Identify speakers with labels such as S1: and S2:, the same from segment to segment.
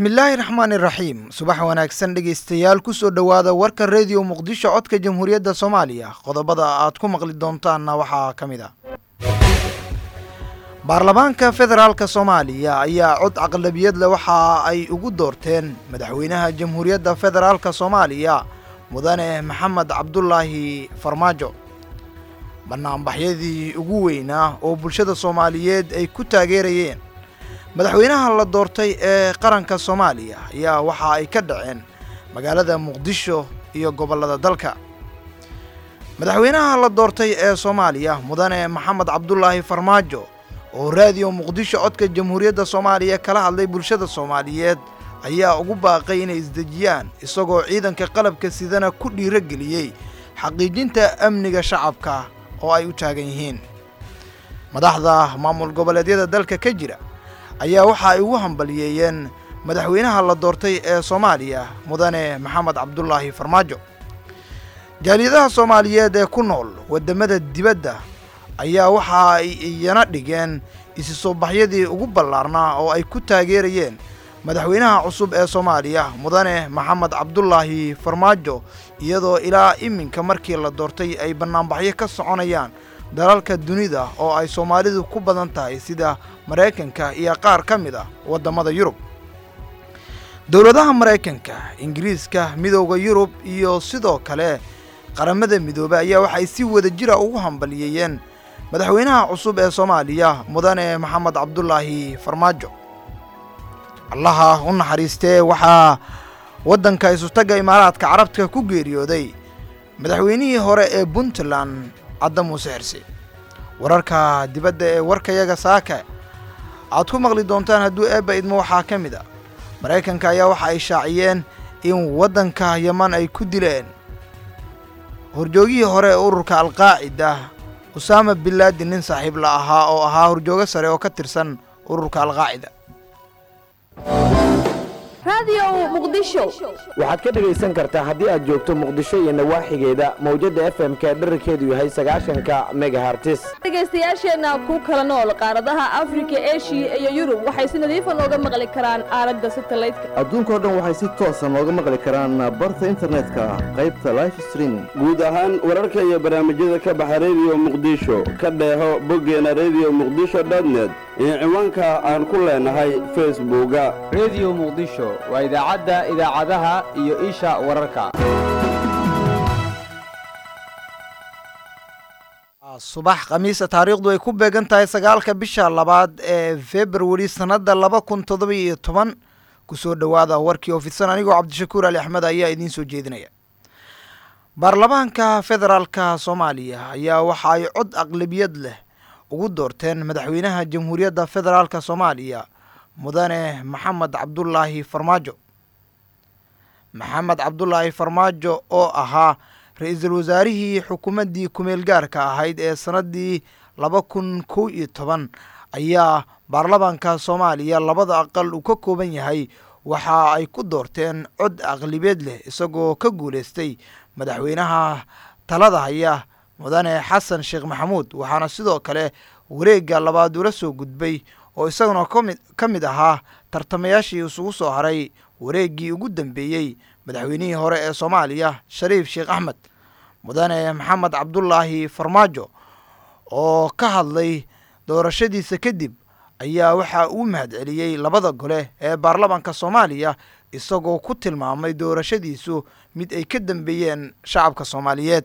S1: bismillaahi raxmaani raxiim subax wanaagsan dhegaystayaal ku soo dhowaada warka rediyo muqdisho codka jamhuuriyadda soomaaliya qodobada aad ku maqli doontaanna waxaa ka mid ah baarlamaanka federaalka soomaaliya ayaa cod aqlabiyad leh waxa ay ugu doorteen madaxweynaha jamhuuriyadda federaalka soomaaliya mudane maxamed cabdulaahi farmaajo banaanbaxyadii ugu weynaa oo bulshada soomaaliyeed ay ku taageerayeen madaxweynaha la doortay ee qaranka soomaaliya ayaa waxa ay ka dhaceen magaalada muqdisho iyo gobollada dalka madaxweynaha la doortay ee soomaaliya mudane maxamed cabdulaahi farmaajo oo raadiyo muqdisho codka jamhuuriyadda soomaaliya kala hadlay bulshada soomaaliyeed ayaa ugu baaqay inay isdejiyaan isagoo ciidanka qalabka sidana ku dhiirogeliyey xaqiijinta amniga shacabka oo ay u taagan yihiin madaxda maamul goboleedyada dalka ka jira ayaa waxa ay ugu hambaliyeeyeen madaxweynaha la doortay ee soomaaliya mudane maxamed cabdulaahi farmaajo jaaliyadaha soomaaliyeed ee ku nool waddamada dibadda ayaa waxa ay iyana dhigeen isi soo baxyadii ugu ballaarnaa oo ay ku taageerayeen madaxweynaha cusub ee soomaaliya mudane maxamed cabdulaahi farmaajo iyadoo ilaa iminka markii la doortay ay bannaanbaxyo ka soconayaan dalalka dunida oo ay soomaalidu ku badan tahay sida maraykanka iyo qaar ka mid ah waddamada yurub dowladaha maraykanka ingiriiska midowda yurub iyo sidoo kale qaramada midoobey ayaa waxay si wada jira ugu hambaliyeeyeen madaxweynaha cusub ee soomaaliya mudane maxamed cabdulaahi farmaajo allaha u naxariistee waxaa waddanka isutaga imaaraadka carabta ku geeriyooday madaxweynihii hore ee puntland cadda muuse xirse wararka dibadda ee warkayaga saaka aad ku maqli doontaan hadduu eebba idmo waxaa ka mid a maraykanka ayaa waxa ay shaaciyeen in waddanka yaman ay ku dileen horjoogihii hore ee ururka alqaacida usaama bilaadin nin saaxiib la ahaa oo ahaa horjoogo sare oo ka tirsan ururka alqaacida
S2: waxaad ka dhegaysan kartaa haddii aad joogto muqdisho iyo nawaaxigeeda mawjadda f m ka dherarkeedu yahay sagaashanka megahartis
S3: dhegaystayaasheenna ku kala nool qaaradaha afrika eshiya iyo yurub waxay si nadiifa nooga maqli karaan aalada satalaydka
S4: adduunkao dhan waxay si toosa nooga maqli karaan barta internetka qaybta life streaming
S5: guud ahaan wararka iyo barnaamijyada ka baxa rediyo muqdisho ka dheeho boggeena rediyo muqdisho dotnet iyo ciwaanka aan ku leenahay facebooka
S6: rediyo muqdisho waa idaacadda idaacadaha iyo isha wararka
S1: subax khamiisa taariikhdu ay ku beegan tahay sagaalka bisha labaad ee februari sannadda laba kun toddoba iyo toban kusoo dhowaada warkii oo fidsan anigoo cabdishakuur ali axmed ayaa idiin soo jeedinaya baarlamaanka federaalka soomaaliya ayaa waxa ay cod aqlabiyad leh ugu doorteen madaxweynaha jamhuuriyadda federaalka soomaaliya mudane maxamed cabdulaahi farmaajo maxamed cabdulaahi farmaajo oo ahaa ra-iisul wasaarihii xukuumaddii kumeel gaarka ahayd ee sannaddii laba kun kow iyo toban ayaa baarlamaanka soomaaliya labada aqal uu ka kooban yahay waxa ay ku doorteen cod aqlibeed leh isagoo ka guulaystay madaxweynaha talada haya mudane xasan sheekh maxamuud waxaana sidoo kale wareegga labaad ula soo gudbay oo isaguna kami ka mid ahaa tartamayaashii isugu soo haray wareeggii ugu dambeeyey madaxweynihii hore ee soomaaliya shariif sheekh axmed mudane maxamed cabdulaahi farmaajo oo ka hadlay doorashadiisa kadib ayaa waxaa uu mahadceliyey labada gole ee baarlamaanka soomaaliya isagoo ku tilmaamay doorashadiisu mid ay ka dambeeyeen shacabka soomaaliyeed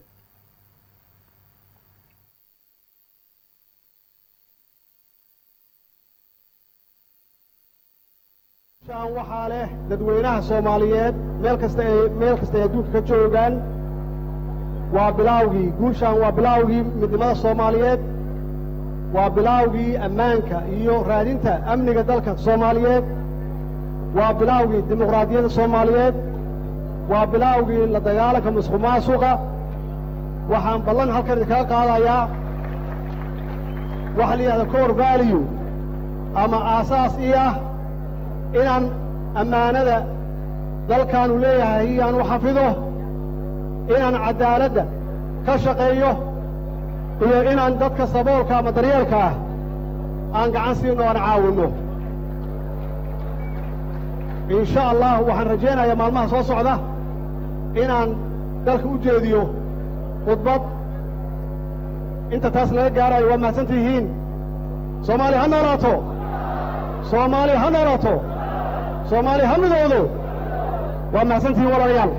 S7: waxaa leh dadweynaha soomaaliyeed meel kasta ay meel kasta ay adduunka ka joogaan waa bilaawgii guushaan waa bilaawgii midnimada soomaaliyeed waa bilaawgii ammaanka iyo raadinta amniga dalka soomaaliyeed waa bilaawgii dimuqraadiyadda soomaaliyeed waa bilaawgii la dagaalanka musuq maasuqa waxaan ballan halkan idinkaga qaadayaa waxa la yidhahda cor value ama aasaas ii ah inaan ammaanada dalkaanu leeyahay iyaan u xafido inaan caddaaladda ka shaqeeyo iyo inaan dadka saboolka ama daryeelka ah aan gacan siino aan caawinno insha allah waxaan rajaynayaa maalmaha soo socda inaan dalka u jeediyo khudbad inta taas laga gaarayo waa mahadsan tihiin soomaaliya ha noolaato soomaaliya ha noolaato soomaaliya ha midoodo waa mahadsan tihiin walaalayaal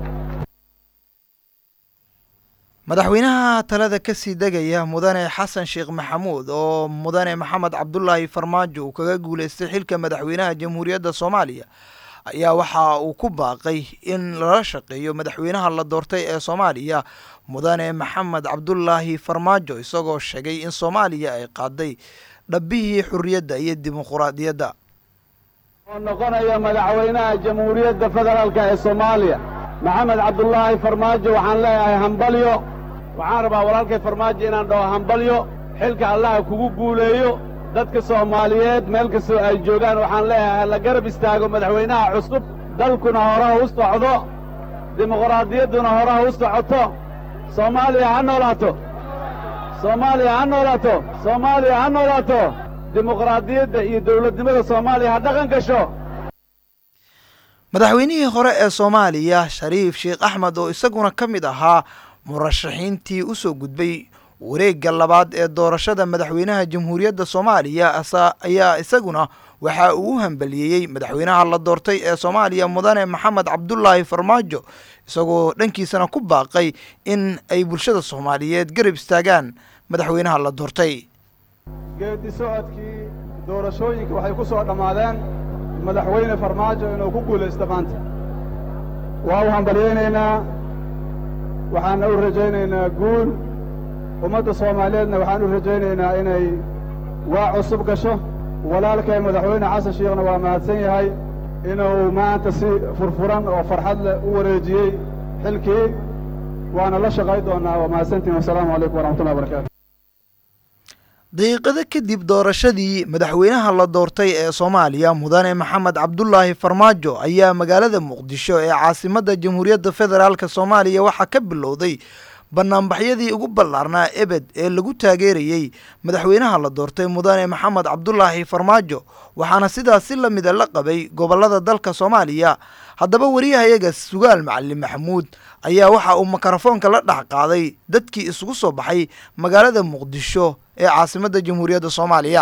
S1: madaxweynaha talada ka sii degaya mudane xasan sheekh maxamuud oo mudane maxamed cabdulaahi farmaajo uu kaga guuleystay xilka madaxweynaha jamhuuriyadda soomaaliya ayaa waxa uu ku baaqay in lala shaqeeyo madaxweynaha la doortay ee soomaaliya mudane maxamed cabdulaahi farmaajo isagoo sheegay in soomaaliya ay qaaday dhabbihii xurriyadda iyo dimuquraadiyadda
S5: oo noqonaya madaxweynaha jamhuuriyadda federaalka ee soomaaliya maxamed cabdulaahi farmaajo waxaan leeyahay hambalyo waxaan rabaa walaalkay farmaajo inaan dhaho hambalyo xilka allaha kugu guuleeyo dadka soomaaliyeed meel kastoo ay joogaan waxaan leeyahay la garab istaago madaxweynaha cusub dalkuna horaha u socdo dimuqraadiyadduna horaha u socoto soomaaliya ha noolaato soomaaliya ha noolaato soomaaliya ha noolaato dimuqraadiyadda iyo dawladnimada soomaaliya ha dhaqan gasho
S1: madaxweynihii hore ee soomaaliya shariif sheekh axmed oo isaguna ka mid ahaa murashaxiintii u soo gudbay wareegga labaad ee doorashada madaxweynaha jamhuuriyadda soomaaliya ayaa isaguna waxa uu u hambaliyeeyey madaxweynaha la doortay ee soomaaliya mudane maxamed cabdulaahi farmaajo isagoo dhankiisana ku baaqay in ay bulshada soomaaliyeed garab istaagaan madaxweynaha la doortay
S8: geeddi socodkii doorashooyinka waxay ku soo dhammaadeen madaxweyne farmaajo inuu ku guulaysto maanta waa u hambalyaynaynaa waxaanna u rajaynaynaa guul ummadda soomaaliyeedna waxaan u rajaynaynaa inay waa cusub gasho walaalkay madaxweyne xasan sheekhna waa mahadsan yahay inuu maanta si furfuran oo farxad leh u wareejiyey xilkii waana la shaqay doonnaa waa mahadsantihin wasalaamu calaykum waraxmatullahi wabarakatu
S1: daqiiqado kadib doorashadii madaxweynaha la doortay ee soomaaliya mudane maxamed cabdulaahi farmaajo ayaa magaalada muqdisho ee caasimadda jamhuuriyadda federaalk soomaaliya waxaa ka bilowday banaanbaxyadii ugu ballaarnaa ebed ee lagu taageerayey madaxweynaha la doortay mudane maxamed cabdulaahi farmaajo waxaana sidaas si la mida la qabay gobollada dalka soomaaliya haddaba wariyahayaga sugaal macalin maxamuud ayaa waxa uu mikrofoonka la dhex qaaday dadkii isugu soo baxay magaalada muqdisho ee caasimadda jamhuuriyadda soomaaliya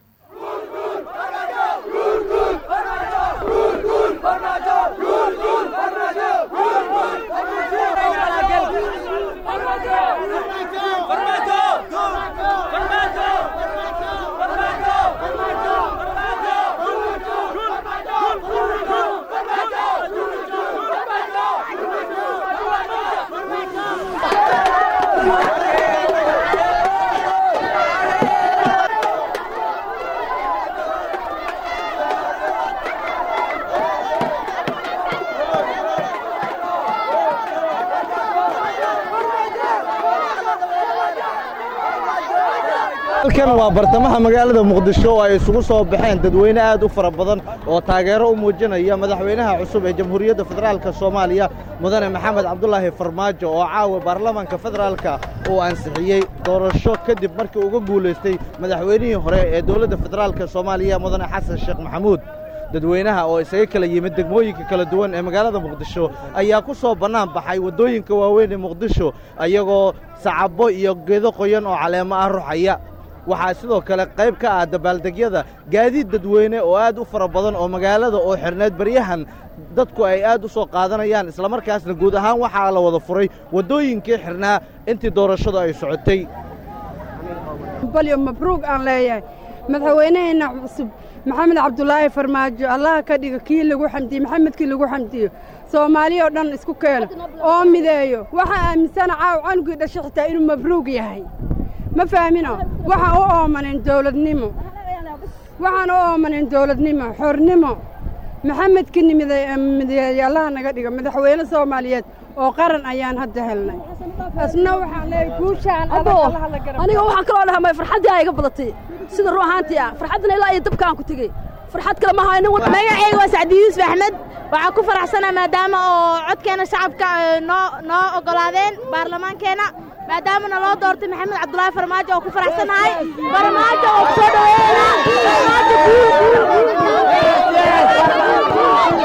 S9: halkan waa bartamaha magaalada muqdisho oo ay isugu soo baxeen dadweyne aad u fara badan oo taageero u muujinaya madaxweynaha cusub ee jamhuuriyadda federaalk soomaaliya mudane maxamed cabdulaahi farmaajo oo caawa baarlamaanka federaalka uu ansixiyey doorasho kadib markii uga guulaystay madaxweynihii hore ee dowladda federaalk soomaaliya mudane xasan sheekh maxamuud dadweynaha oo isaga kala yimid degmooyinka kala duwan ee magaalada muqdisho ayaa ku soo bannaan baxay waddooyinka waaweyn ee muqdisho iyagoo sacabo iyo geedo qoyan oo caleemo ah ruxaya waxaa sidoo kale qayb ka ah dabaaldegyada gaadiid dadweyne oo aad u fara badan oo magaalada oo xirneed baryahan dadku ay aad u soo qaadanayaan islamarkaasna guud ahaan waxaa la wada furay waddooyinkii xirnaa intii doorashadu ay socotay
S10: balyo mabruuq aan leeyahay madaxweynaheenna cusub maxamed cabdulaahi farmaajo allaha ka dhigo kii lagu xamdiye maxamedkii lagu xamdiyo soomaaliya oo dhan isku keeno oo mideeyo waxaa aaminsana caaw canugii dhashay xitaa inuu mabruuq yahay ma fahmino waxaan u oomanin dawladnimo waxaan u oomanin dawladnimo xornimo maxamedkii mideeyey allaha naga dhigo madaxweyne soomaaliyeed oo qaran ayaan hadda helnay asna waxaan leeyahay guushaan
S3: aniga waxaan kaloo dhahamay farxaddii aa iga badatay sida ruu ahaantii ah farxaddana ilaa iyo dabka aan ku tegey farxad kale ma haynin
S11: magacayga waa sacdi yuusuf axmed waxaan ku faraxsanaa maadaama oo codkeena shacabka noo noo oggolaadeen baarlamaankeenna maadaama naloo doortay maxamed cabdulaahi farmaajo oo ku faraxsanahay farmaajo oo kusoo dhaweynaa farmaajo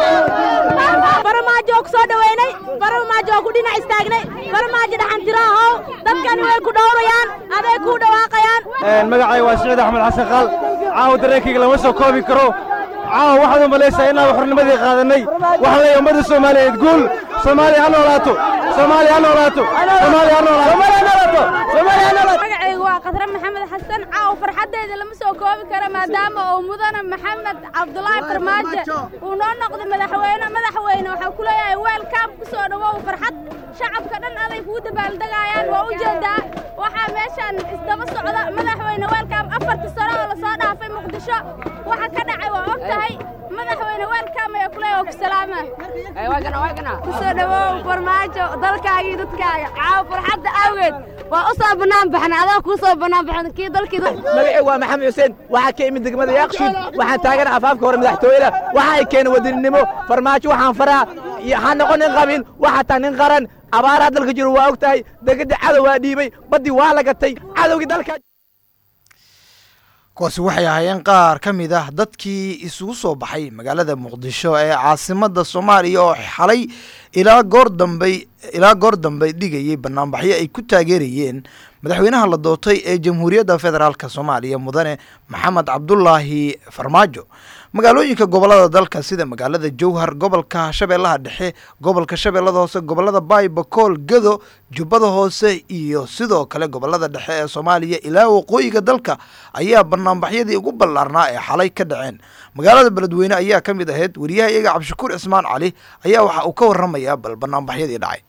S11: waa ku soo dhoweynay farmaajo waa ku dhinac istaagnay farmaajo dhaxantiraahow dadkani way ku dhowrayaan aday kuu dhawaaqayaan
S12: magacay waa siciid axmed xasan qaal caawa dareenkayga lama soo koobi karo caawa waxaad u malaysaa inaan xornimadii qaadannay waxaan leeyahay ummadda soomaaliyeed guul soomaaliya ha noolaato soomaaliya ha noolaato soomaaliya ha noolaato soomaaliya ha noolaato
S13: magacaygu waa khadre maxamed xasan caaw farxaddeeda lama soo koobi karo maadaama uu mudane maxamed cabdulaahi farmaajo uu noo noqday madaxweyne madaxweyne waxaa ku leeyahay weelkaam ku soo dhowow farxad shacabka dhan aday kuu dabaaldegayaan waa u jeedaa waxaa meeshaan isdaba socda madaxweyne weelkaam afartii sano oo lasoo dhaafay muqdisho waxa ka dhacay waa og tahay madaxweyne weelkaam ayaa ku leeyahay waa ku salaama ku soo dhowow farmaajo dalkaagii dadkaaga caaw farxadda awgeed waa u soo bannaan baxnay adaa kuu soo bannaan baxnay kii dalkii
S14: magacii waa maxamed xuseen waxaa ka imid degmada yaaqshuud waxaan taagan afaafka hore madaxtooyada waxa ay keeneen wadaninimo farmaajo waxaan faraa ha noqon nin qabin waxaa tahay nin qaran abaaraa dalka jiro waa og tahay degada cadow waa dhiibay baddii waa la gatay cadowgii dalka
S1: kuwaasi waxay ahaayeen qaar ka mid ah dadkii isugu soo baxay magaalada muqdisho ee caasimadda soomaaliya oo xalay ilaa goor dambey ilaa goor dambe dhigayay banaanbaxyo ay ku taageerayeen madaxweynaha la doortay ee jamhuuriyadda federaalk soomaaliya mudane maxamed cabdulaahi farmaajo magaalooyinka gobolada dalka sida magaalada jowhar gobolka shabeellaha dhexe gobolka shabeellada hoose gobolada baybakool gado jubbada hoose iyo sidoo kale gobolada dhexe ee soomaaliya ilaa waqooyiga dalka ayaa banaanbaxyadii ugu ballaarnaa ee xalay ka dhaceen magaalada beledweyne ayaa ka mid ahayd wariyaha iyaga cabdishakuur cismaan cali ayaa waxa uu ka warramayaa bal banaanbaxyadii dhacay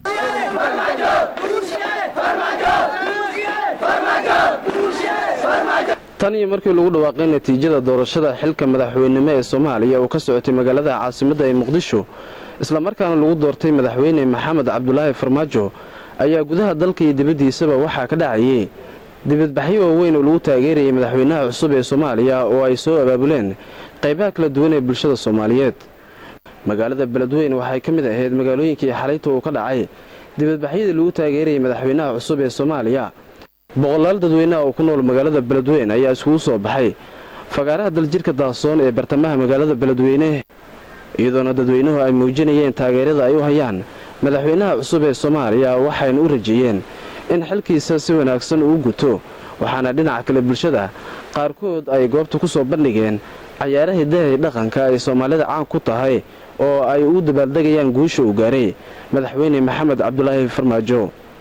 S15: tan iyo markii lagu dhawaaqay natiijada doorashada xilka madaxweynenimo ee soomaaliya uu ka socotay magaalada caasimadda ee muqdisho islamarkaana lagu doortay madaxweyne maxamed cabdulaahi farmaajo ayaa gudaha dalka iyo dibaddiisaba waxaa ka dhacayay dibadbaxyo waaweyn oo lagu taageerayay madaxweynaha cusub ee soomaaliya oo ay soo abaabuleen qaybaha kala duwan ee bulshada soomaaliyeed magaalada beledweyne waxay ka mid ahayd magaalooyinkii xalayta uu ka dhacay dibadbaxyadii lagu taageerayay madaxweynaha cusub ee soomaaliya boqolaal dadweynaha oo ku nool magaalada beledweyne ayaa iskugu soo baxay fagaaraha daljirka daasoon ee bartamaha magaalada beledweyne iyadoona dadweynuhu ay muujinayeen taageerada ay u hayaan madaxweynaha cusub ee soomaaliya waxayna u rajeeyeen in xilkiisa si wanaagsan uu guto waxaana dhinaca kale bulshada qaarkood ay goobta ku soo bandhigeen cayaaraha dahay dhaqanka ay soomaalida caan ku tahay oo ay ugu dabaaldegayaan guusha uu gaaray madaxweyne maxamed cabdulaahi farmaajo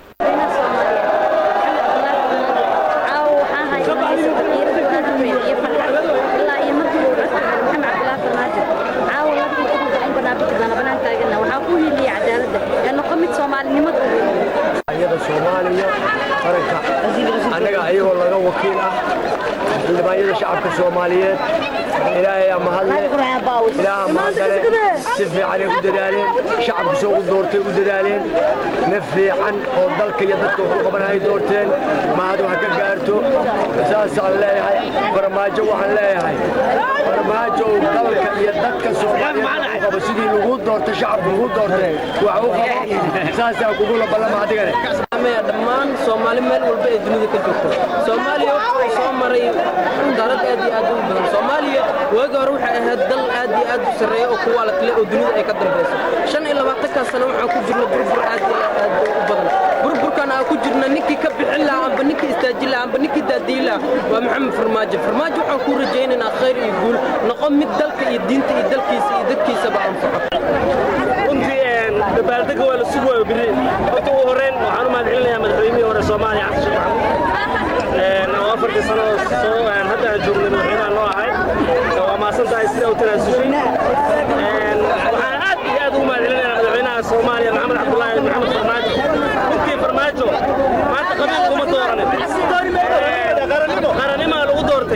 S16: soomaaliya qaranka annaga ayagoo laga wakiil ah xildhibaanyada shacabka soomaaliyeed ilaahay amahadle ilaaha mahadale si fiicanay u dadaaleen shacabku soo u doortay u dadaaleen naf fiican oo dalka iyo dadka wuxuu qabanay doorteen mahadu ha ka gaarto saasaan leeyahay farmaajo waxaan leeyahay farmaajo uu dalka iyo dadka soomaaliyeed qabo sidii lagu doortay shacabku lagu doortay wax u qabo saasaa kugula ballama adigane
S17: dhammaan soomaali meel walba ee dunida ka joogto soomaaliya wuxuu soo maray dalad aad iyo aad u badan soomaaliya waagi hore waxay ahayd dal aad iyo aad u sarreeya oo kuwa la kale oo dunida ay ka dambayso shan iyo labaatankaa sano waxaan ku jirna burbur aad iyo aad u badan burburkan aan ku jirna ninkii ka bixin lahaa amba ninkii istaajin lahaa amba ninkii daadiyin lahaa waa maxamed farmaajo farmaajo waxaan kuu rajaynaynaa khayr iyo guul noqo mid dalka iyo diinta iyo dalkiisa iyo dadkiisaba anfaco
S18: dabaaldega waa la sugaayo biri horta ugu horreyn waxaan u mahadcelinayaa madaxweynihii hore soomaaliya xasan sheekh maxamuud oo afartii sano soo hadda aan joognay madaxweynaha noo ahay waa maasan tahay sida u tanaasushay waxaan aad iyo aad ugu mahadcelinayaa madaxweynaha soomaaliya maxamed cabdulaahi maxamed farmaajo runtii farmaajo maanta qabiil kuma dooranin qaranimaa lagu doortay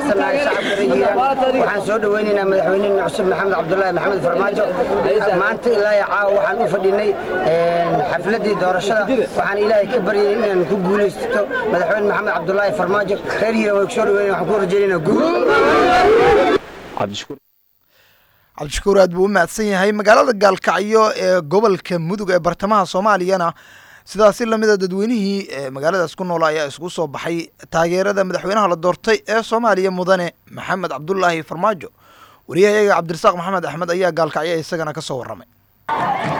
S19: waxaan soo dhoweynaynaa madaxweynena cusub maxamed cabdulaahi maxamed farmaajo maanta ilaa iyo caawa waxaan u fadhinay xafladii doorashada waxaan ilaahay ka baryay inaan ku guulaysto madaxweyne maxamed cabdulaahi farmaajo reer hiira way ku soo dhoweyna waxaan ku rajaynaynaa guul
S1: cabdishakuur aad buu u mahadsan yahay magaalada gaalkacyo ee gobolka mudug ee bartamaha soomaaliyana sidaasi lamida dadweynihii magaaladaas ku noola ayaa isku soo baxay taageerada madaxweynaha la doortay ee soomaaliya mudane maxamed cabdulaahi farmaajo wariyahayaga cabdirasaaq maxamed axmed ayaa gaalkacyo isagana ka soo warramay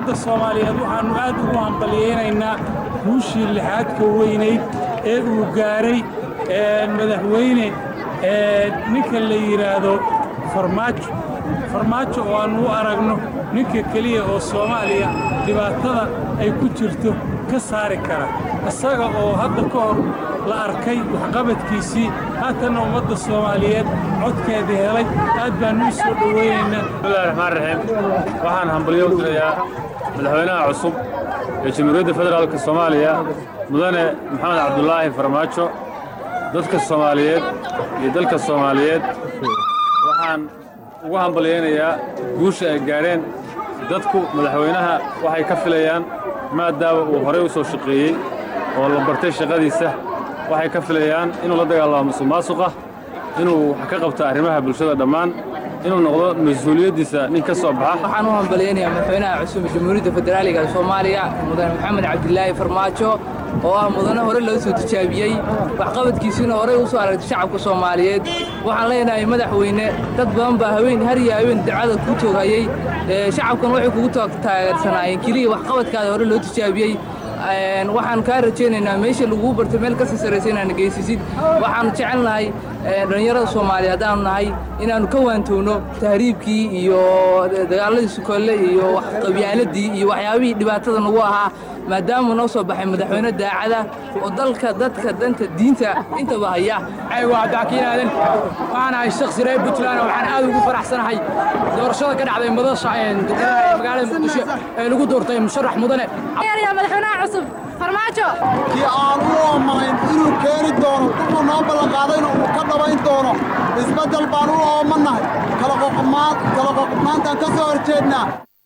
S20: ummadda soomaaliyeed waxaannu aad ugu hambalyaynaynaa guushii lixaadka weynayd ee uu gaaray madaxweyne ninka la yidhaahdo farmaajo farmaajo oo aannu u aragno ninka keliya oo soomaaliya dhibaatada ay ku jirto ka saari kara isaga oo hadda ka hor la arkay waxqabadkiisii haatanna ummadda soomaaliyeed codkeedii helay aad baannu u soo dhowaynaynaa
S21: bismillahi raxmaan raxiim waxaan hambalyo u dirayaa madaxweynaha cusub ee jamhuuriyadda federaalka soomaaliya mudane maxamed cabdulaahi farmaajo dadka soomaaliyeed iyo dalka soomaaliyeed waxaan ugu hambalyaynayaa guusha ay gaadheen dadku madaxweynaha waxay ka filayaan maadaama uu horey u soo shaqeeyey oo la bartay shaqadiisa waxay ka filayaan inuu la dagaalamo musuq maasuqa inuu wax ka qabto arrimaha bulshada dhammaan inuu noqdo mas-uuliyaddiisa nin ka soo baxa
S22: waxaan u hambalyaynayaa madaxweynaha cusub jamhuuriyadda federaaliga ee soomaaliya mudane maxamed cabdilaahi farmaajo oo ah mudane hore loo soo tijaabiyey waxqabadkiisiina horey u soo aragtay shacabka soomaaliyeed waxaan leenahay madaxweyne dad badan baa haween har iyo haween dacada kuu toogayey shacabkan waxay kugu taageersanaayeen keliya waxqabadkaada hore loo tijaabiyey waxaan kaa rajaynaynaa meesha laguu bartay meel kasii sarraysa inaana geysisid waxaan jecel nahay dhallinyarada soomaaliya haddaanu nahay inaannu ka waantowno tahriibkii iyo dagaaladii sukolle iyo qabyaaladii iyo waxyaabihii dhibaatada nagu ahaa maadaamuu noo soo baxay madaxweyne daacada oo dalka dadka danta diinta intaba haya
S23: waa daakiin aadan waxaan ahay shakhsi reer puntland waxaan aad ugu faraxsanahay doorashada ka dhacday madasha magaalada muqdisho ee lagu doortay musharax mudane
S13: madaxweynaha cusub farmaajo
S24: kii aan u oomahayn inuu keeni doono wuxuu noo ballanqaadayna uu ka dhabayn doono isbeddel baan u oomannahay kala qoqobnaantaan ka soo horjeednaa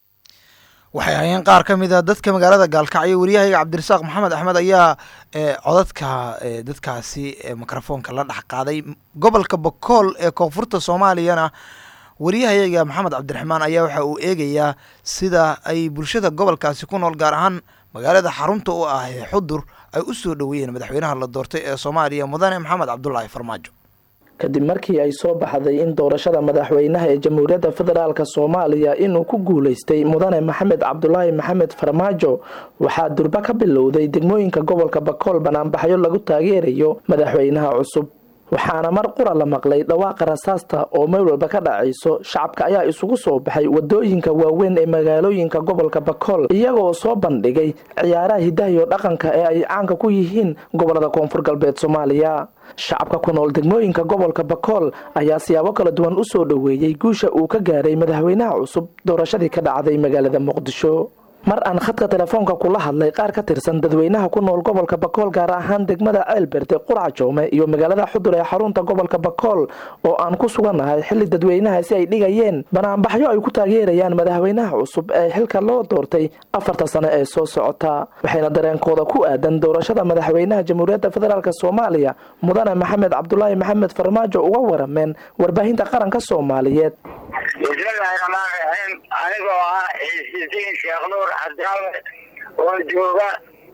S1: waxay hayeen qaar ka mid a dadka magaalada gaalkacyo wariyahayga cabdirasaaq maxamed axmed ayaa codadka dadkaasi mikrofoonka la dhex qaaday gobolka bakool ee koonfurta soomaaliyana waryahayaga maxamed cabdiraxmaan ayaa waxa uu eegayaa sida ay bulshada gobolkaasi ku nool gaar ahaan magaalada xarunta u ah ee xudur ay u soo dhoweeyeen madaxweynaha la doortay ee soomaaliya mudane maxamed cabdulaahi farmaajo
S25: kadib markii ay soo baxday in doorashada madaxweynaha ee jamhuuriyadda federaalk soomaaliya inuu ku guulaystay mudane maxamed cabdulaahi maxamed farmaajo waxaa durba ka bilowday degmooyinka gobolka bakool banaanbaxyo lagu taageerayo madaxweynaha cusub waxaana mar qura la maqlay dhawaaqa rasaasta oo meel walba ka dhacayso shacabka ayaa isugu soo baxay wadooyinka waaweyn ee magaalooyinka gobolka bakool iyagoo soo bandhigay ciyaaraha hidahiyo dhaqanka ee ay caanka ku yihiin gobolada koonfur galbeed soomaaliya shacabka ku nool degmooyinka gobolka bakool ayaa siyaabo kala duwan u soo dhoweeyey guusha uu ka gaaray madaxweynaha cusub doorashadii ka dhacday magaalada muqdisho mar aan khadka telefoonka kula hadlay qaar ka tirsan dadweynaha ku nool gobolka bakool gaar ahaan degmada ceelberde qurac joome iyo magaalada xudur ee xarunta gobolka bakool oo aan ku sugannahay xilli dadweynahaasi ay dhigayeen banaanbaxyo ay ku taageerayaan madaxweynaha cusub ee xilka loo doortay afarta sano ee soo socota waxayna dareenkooda ku aadan doorashada madaxweynaha jamhuuriyadda federaalk soomaaliya mudane maxamed cabdulaahi maxamed farmaajo uga warameen warbaahinta qaranka soomaaliyeed
S26: bismillaahi raxmaan raxiim anigoo ah ciisidiin sheekh nuur cabdaawe oo jooga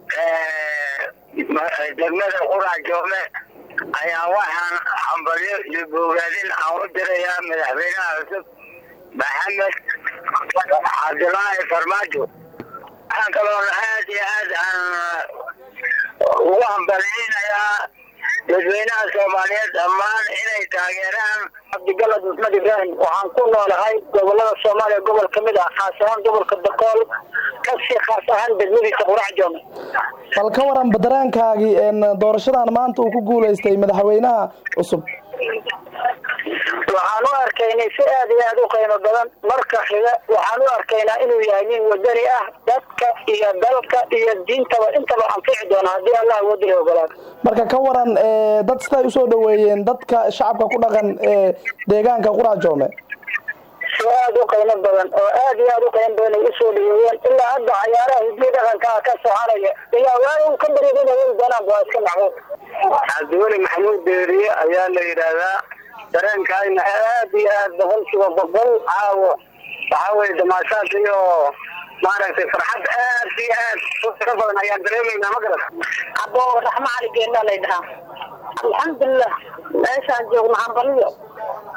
S26: degmada qurac joome ayaa waxaan hambalyo iyo boogaadin aan u dirayaa madaxweynaha cusub maxamed cabdulaahi farmaajo waxaan kaloona aad iyo aad aan ugu hambalyaynayaa dadweynaha soomaaliyeed dhammaan inay taageeraan cabdigalad maxmed ibraahim waxaan ku noolahay gobolada soomaaliya gobol ka mid ah khaas ahaan gobolka bakool kasii khaas ahaan degmadiisa qurac joome
S25: bal ka waran dareenkaagii doorashadan maanta uu ku guulaystay madaxweynaha cusub
S26: waxaan u arkaynay si aad iyo aad u qiimo badan marka xiga waxaan u arkaynaa inuu yahay nin wadani ah dadka iyo dalka iyo diintaba intaba anfici doona haddii allah wadani ogolaado
S25: marka ka waran dad siday usoo dhoweeyeen dadka shacabka ku dhaqan ee deegaanka qurac joome
S26: si aad u qiimo badan oo aad iyo aad u qiimo badan ay usoo dhaweeyeen ilaa hadda cayaaraha hidiyo dhaqanka ka soconaya ilaa waa un ka baryadin haween doonaan waa iska macquul cabdiweli maxamuud beeriye ayaa la yidhaahdaa dareenkaayna aad iyo aad boqolkiiba boqol caawo waxaa weye damaashaad iyo maaragtay farxad aad iyo aad ka badan ayaan dareemaynaa ma garat abo raxmo cali geena lay dhahaa alxamdulilah meeshaan joogno hambaliyo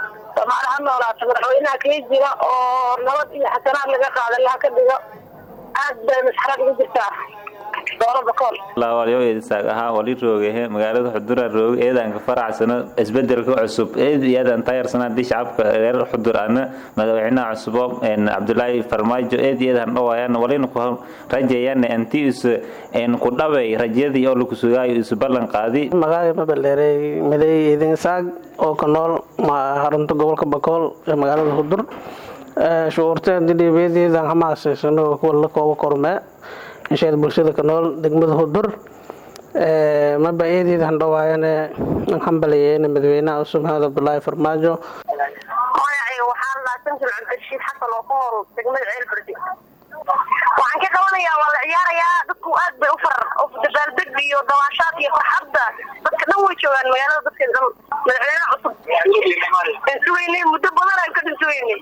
S26: soomaali ha noolaato madaxweynaha kii jira oo nabad iyo xasanaad laga qaada laha ka dhigo aad bay masxarad ugu jirtaa dowladda kool
S2: lawalyoesaag ahaa wali roogehe magaalada xudura rooge eedanka faracsano isbedelka cusub eed iyadan tayarsana hadii shacabka reer xudur ana madaxweynaha cusubo cabdulaahi farmaajo eed iyadan dhawayaan walina ku rajeeyaan intii is ku dhabay rajadii oo lagu sugaayo isu ballan qaadi
S4: magaalada babaleerey maday idin saag oo ka nool harunta gobolka bakool ee magaalada xudur shucuurteeda dhibeedeedan hamaasaysanoo kuwa la kooba kormee insheed bulshada ka nool degmada hudur maba eedeeda handhawaayane hambalayeene madaxweynaha cusub maxamed cabdulaahi farmaajo
S26: magacayga waxaa la samsul cabdirashiid xasan oo ku nool degmada ceelbardi waxaan ka qabanayaa waa la ciyaarayaa dadku aad bay u farar dabaaldeg iyo dabaashaad iyo farxadda dadka dhan way joogaan magaalada dadkeeda dhan madaxweynaha cusub dhinsuweynay muddo badan aan ka dhinsuweynay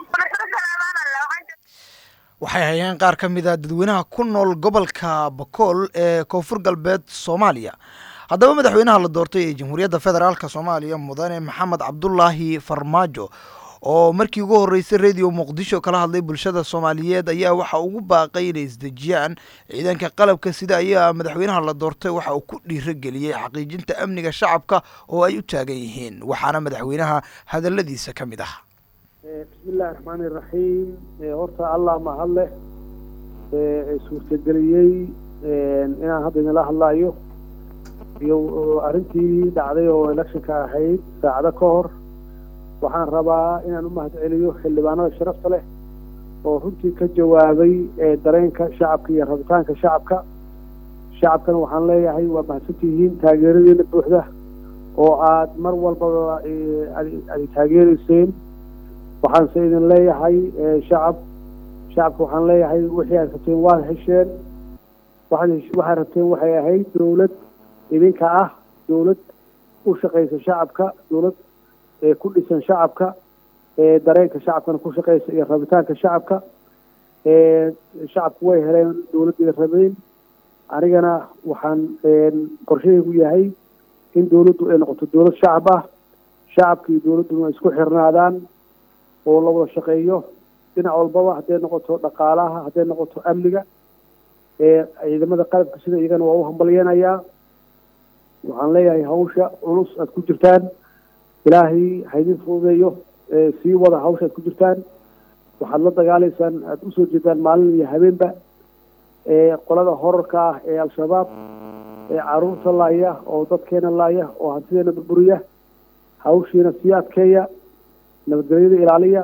S1: waxay hayeen qaar ka mid a dadweynaha ku nool gobolka bakool ee koonfur galbeed soomaaliya haddaba madaxweynaha la doortay ee jamhuuriyadda federaalk soomaaliya mudane maxamed cabdulaahi farmaajo oo markii ugu horreysay radio muqdisho kala hadlay bulshada soomaaliyeed ayaa waxa ugu baaqay inay isdejiyaan ciidanka qalabka sida ayaa madaxweynaha la doortay waxa uu ku dhiirageliyey xaqiijinta amniga shacabka oo ay u taagan yihiin waxaana madaxweynaha hadaladiisa ka mid ah
S5: bismillahi raxmaani iraxiim horta allah mahad leh suurtageliyey inaan hadda idinla hadlaayo iyo arrintii dhacday oo electionka ahayd saacado ka hor waxaan rabaa inaan u mahad celiyo xildhibaanada sharafta leh oo runtii ka jawaabay dareenka shacabka iyo rabitaanka shacabka shacabkana waxaan leeyahay waa mahadsantihiin taageeradiina buuxda oo aad mar walbaba ad taageereyseen waxaanse idin leeyahay shacab shacabka waxaan leeyahay wixii aad rabteen waad hesheen waxaad waxaad rabteen waxay ahayd dowlad idinka ah dowlad u shaqaysa shacabka dowlad ku dhisan shacabka dareenka shacabkana ku shaqaysa iyo rabitaanka shacabka shacabku way heleen dowladdiida rabeyn anigana waxaan qorshahaygu yahay in dowladdu ay noqoto dowlad shacab ah shacabka iyo dowladduna isku xirnaadaan oo la wada shaqeeyo dhinac walbaba hadday noqoto dhaqaalaha hadday noqoto amniga ciidamada qalabka sida iyagana waa u hambalyeynayaa waxaan leeyahay hawsha culus aad ku jirtaan ilaahay haydin fududeeyo sii wada hawsha aad ku jirtaan waxaad la dagaalaysaan aada usoo jeedaan maalin iyo habeenba qolada horarka ah ee al-shabaab ee caruurta laaya oo dadkeena laaya oo hantideena burburiya hawshiina sii adkeeya nabadgelyada ilaaliya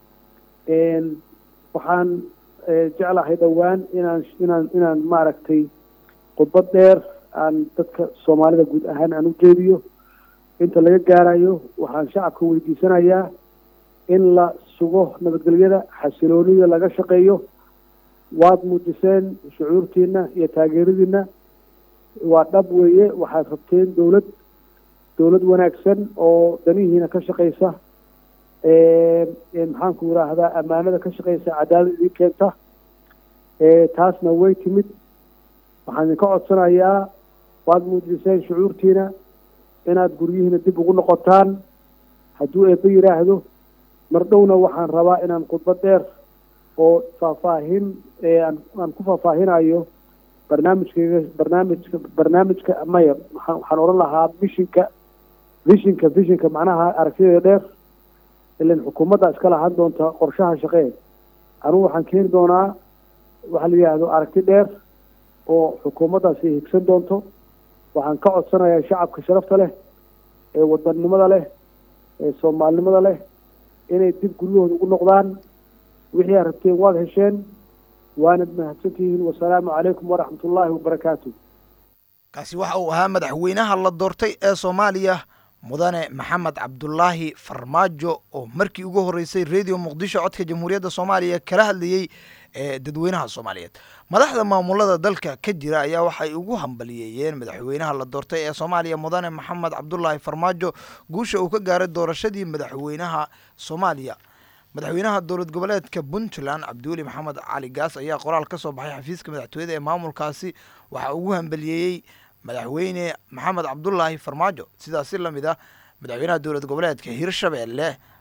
S5: waxaan jeclahay dhowaan inaan inaan inaan maaragtay khudbad dheer aan dadka soomaalida guud ahaan aan u jeediyo inta laga gaarayo waxaan shacabka weydiisanayaa in la sugo nabadgelyada xasiloonida laga shaqeeyo waad muujiseen shucuurtiina iyo taageeradiina waa dhab weeye waxaad rabteen dowlad dowlad wanaagsan oo danihiina ka shaqaysa maxaanku yidhaahdaa ammaanada ka shaqaysa cadaalad idin keenta taasna way timid waxaan idinka codsanayaa waad muujiseen shucuurtiina inaad guryihiina dib ugu noqotaan hadduu eebbe yidhaahdo mar dhowna waxaan rabaa inaan khudbad dheer oo faahfaahin aan aan ku faahfaahinayo barnaamijkayga barnaamijka barnaamijka maya waxaan waxaan odhan lahaa vishinka vishinka vishinka macnaha aragtideeda dheer ilan xukuumadda iska lahaan doonta qorshaha shaqee anugu waxaan keeni doonaa waxa la yidhaahdo aragti dheer oo xukuumaddaasi higsan doonto waxaan ka codsanayaa shacabka sharafta leh ee wadannimada leh ee soomaalinimada leh inay dib guryahooda ugu noqdaan wixii aad rabteen waad hesheen waanad mahadsantihiin wasalaamu calaykum waraxmat ullaahi wabarakaatu
S1: kaasi waxa uu ahaa madaxweynaha la doortay ee soomaaliya mudane maxamed cabdulaahi farmaajo oo markii ugu horreysay radio muqdisho codka jamhuuriyadda soomaaliya kala hadlayey ee dadweynaha soomaaliyeed madaxda maamulada dalka ka jira ayaa waxay ugu hambaliyeeyeen madaxweynaha la doortay ee soomaaliya mudane maxamed cabdulaahi farmaajo guusha uu ka gaaray doorashadii madaxweynaha soomaaliya madaxweynaha dowlad goboleedka puntland cabdiweli maxamed cali gaas ayaa qoraal ka soo baxay xafiiska madaxtooyada ee maamulkaasi waxaa ugu hambaliyeeyey madaxweyne maxamed cabdulaahi farmaajo sidaasi la mid ah madaxweynaha dowlad goboleedka hirshabeelle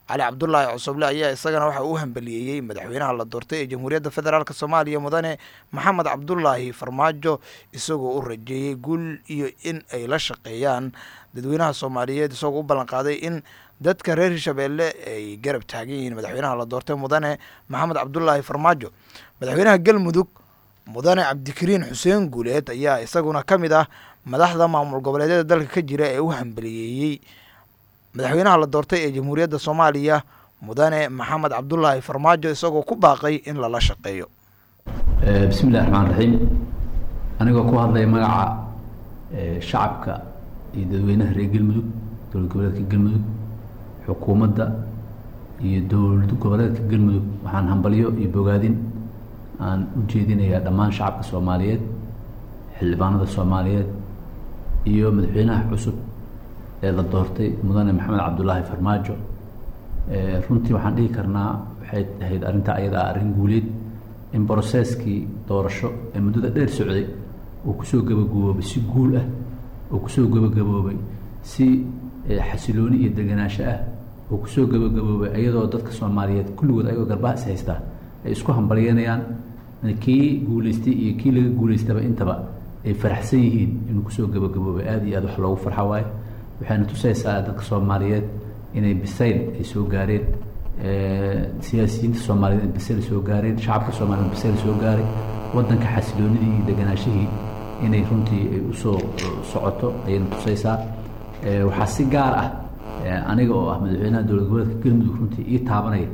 S1: cali cabdulaahi cusuble ayaa isagana waxa uu hambaliyeeyey madaxweynaha la doortay ee jamhuuriyadda federaalk soomaaliya mudane maxamed cabdulaahi farmaajo isagoo u rajeeyey guul iyo in ay la shaqeeyaan dadweynaha soomaaliyeed isagoo u ballanqaaday in dadka reer hirshabeelle ay garab taagan yihiin madaxweynaha la doortay mudane maxamed cabdulaahi farmaajo madaxweynaha galmudug mudane cabdikariin xuseen guuleed ayaa isaguna ka mid ah madaxda maamul goboleedyada dalka ka jira ee u hambaliyeeyey madaxweynaha la doortay ee jamhuuriyadda soomaaliya mudane maxamed cabdulaahi farmaajo isagoo ku baaqay in lala shaqeeyo
S3: bismi illahi raxmaan raxiim anigoo ku hadlaya magaca shacabka iyo dadweynaha reer galmudug dowlad goboleedka galmudug xukuumadda iyo dowlad goboleedka galmudug waxaan hambalyo iyo bogaadin aan u jeedinayaa dhammaan shacabka soomaaliyeed xildhibaanada soomaaliyeed iyo madaxweynaha cusub ee la doortay mudane maxamed cabdulaahi farmaajo runtii waxaan dhihi karnaa waxay ahayd arrinta ayadaa arrin guuleed in broseskii doorasho ee muddada dheer socday uu kusoo gabagaboobay si guul ah uu kusoo gabagaboobay si xasilooni iyo deganaansho ah uu kusoo gabagaboobay iyadoo dadka soomaaliyeed kulligood ayagoo garbaha is haystaa ay isku hambalyanayaan kii guuleystay iyo kii laga guuleystaba intaba ay faraxsan yihiin inuu kusoo gabagaboobay aada iyo aad wax loogu farxa waayo waxayna tusaysaa dadka soomaaliyeed inay bisayl ay soo gaareen siyaasiyiinta soomaaliyeed in bisayl soo gaareen shacabka soomaliyeed bisayl soo gaaray waddanka xasiloonidii iyo deganaashihii inay runtii ay usoo socoto ayayna tusaysaa waxaa si gaar ah aniga oo ah madaxweynaha dowlad goboleedka galmudug runtii ii taabanaya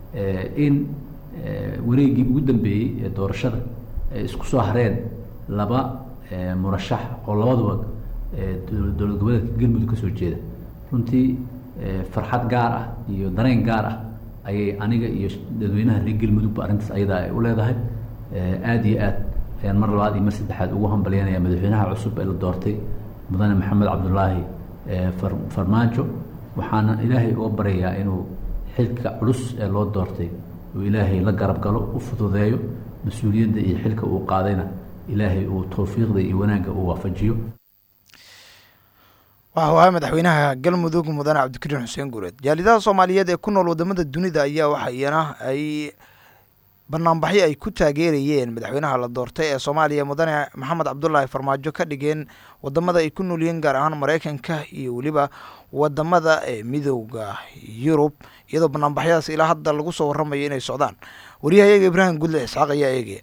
S3: in wareegii ugu dambeeyey ee doorashada ay isku soo hareen laba murashax oo labaduba dowlad goboleedka galmudug ka soo jeeda runtii farxad gaar ah iyo dareen gaar ah ayay aniga iyo dadweynaha reer galmudugba arrintaas ayadaa ay u leedahay aada iyo aad ayaan mar labaad iyo mar saddexaad ugu hambalyanaya madaxweynaha cusub ee la doortay mudane maxamed cabdulaahi farmaajo waxaana ilaahay uga baryayaa inuu xilka culus ee loo doortay uu ilaahay la garab galo u fududeeyo mas-uuliyadda iyo xilka uu qaadayna ilaahay uu towfiiqda iyo wanaagga uu waafajiyo
S1: waxa uu ahaa madaxweynaha galmudug mudane cabdikariin xuseen guureed jaalidaha soomaaliyeed ee ku nool wadamada dunida ayaa waxa iyana ay banaanbaxyo ay ku taageerayeen madaxweynaha la doortay ee soomaaliya mudane maxamed cabdulaahi farmaajo ka dhigeen wadamada ay ku noolyihiin gaar ahaan mareykanka iyo weliba wadamada ee midowda yurub iyadoo banaanbaxyadaas ilaa hadda lagu soo waramayo inay socdaan wariyaha iyaga ibraahim gudle isxaaq ayaa eegaya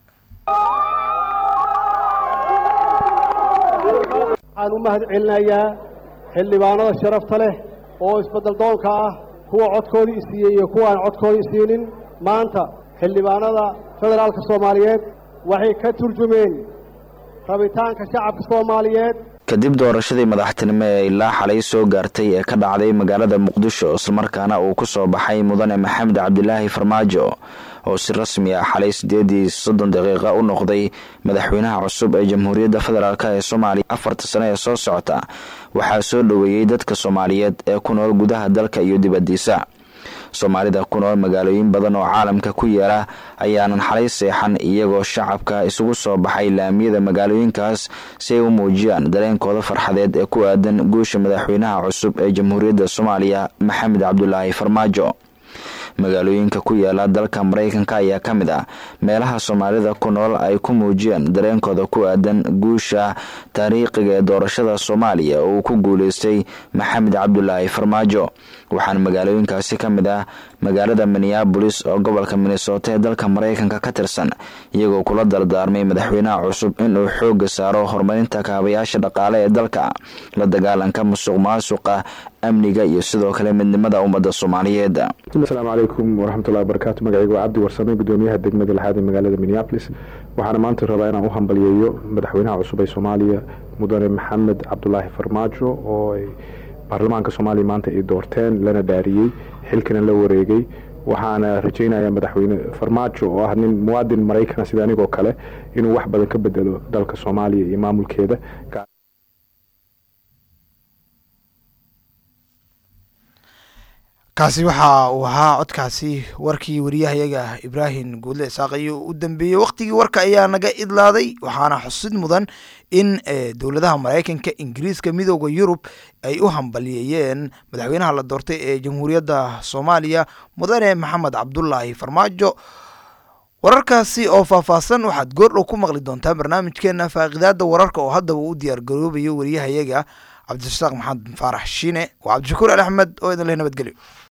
S6: waxaan u mahad celinayaa xildhibaanada sharafta leh oo isbeddel doonka ah kuwa codkoodii isiiyey iyo kuwa aan codkoodii isiinin maanta xildhibaanada federaalka soomaaliyeed waxay ka turjumeen rabitaanka shacabka soomaaliyeed
S7: kadib doorashadii madaxtinimo ee ilaa xalay soo gaartay ee ka dhacday magaalada muqdisho islamarkaana uu ku soo baxay mudane maxamed cabdilaahi farmaajo oo si rasmi ah xalay sideedii soddon daqiiqa u noqday madaxweynaha cusub ee jamhuuriyadda federaalk ee soomaaliya afarta sano ee soo socota waxaa soo dhoweeyey dadka soomaaliyeed ee ku nool gudaha dalka iyo dibaddiisa soomaalida ku nool magaalooyin badan oo caalamka ku yaala ayaanan xalay seexan iyagoo shacabka isugu soo baxay laamiyada magaalooyinkaas si ay u muujiyaan dareenkooda farxadeed ee ku aadan guusha madaxweynaha cusub ee jamhuuriyadda soomaaliya maxamed cabdulaahi farmaajo magaalooyinka ku yaala dalka maraykanka ayaa ka mid ah meelaha soomaalida ku nool ay ku muujiyeen dareenkooda ku aadan guusha taariikhiga ee doorashada soomaaliya oo uu ku guuleystay maxamed cabdulaahi farmaajo waxaana magaalooyinkaasi ka mid ah magaalada minneabolis oo gobolka minnesota ee dalka maraykanka ka tirsan iyagoo kula dardaarmay madaxweynaha cusub inuu xooga saaro horumarinta kaabayaasha dhaqaale ee dalka la dagaalanka musuq maasuqa amniga iyo sidoo kale midnimada ummadda soomaaliyeed
S8: asalaamu calaykum waraxmatullahi wabarakaatu magacaygu waa cabdi warsame gudoomiyaha degmada lixaad ee magaalada minneabolis waxaana maanta rabaa inaan u hambaliyeeyo madaxweynaha cusub ee soomaaliya mudane maxamed cabdulaahi farmaajo oo ay baarlamaanka soomaaliya maanta ay doorteen lana dhaariyey xilkana la wareegay waxaana rajaynayaa madaxweyne farmaajo oo ah nin muwaadin maraykana sida anigoo kale inuu wax badan ka bedelo dalka soomaaliya iyo maamulkeeda
S1: kaasi waxa uu ahaa codkaasi warkii wariyahayaga ibraahim guudle isaaq ayuu u dambeeyey wakhtigii warka ayaa naga idlaaday waxaana xusid mudan in dowladaha maraykanka ingiriiska midooda yurub ay u hambaliyeeyeen madaxweynaha la doortay ee jamhuuriyadda soomaaliya mudane maxamed cabdulaahi farmaajo wararkaasi oo faahfaahsan waxaad goordhow ku maqli doontaa barnaamijkeena faaqidaada wararka oo haddaba u diyaar garoobayo wariyahayaga cabdirasaaq maxamed faarax shiine waa cabdishakuur ali axmed oo idin leh nabadgelyo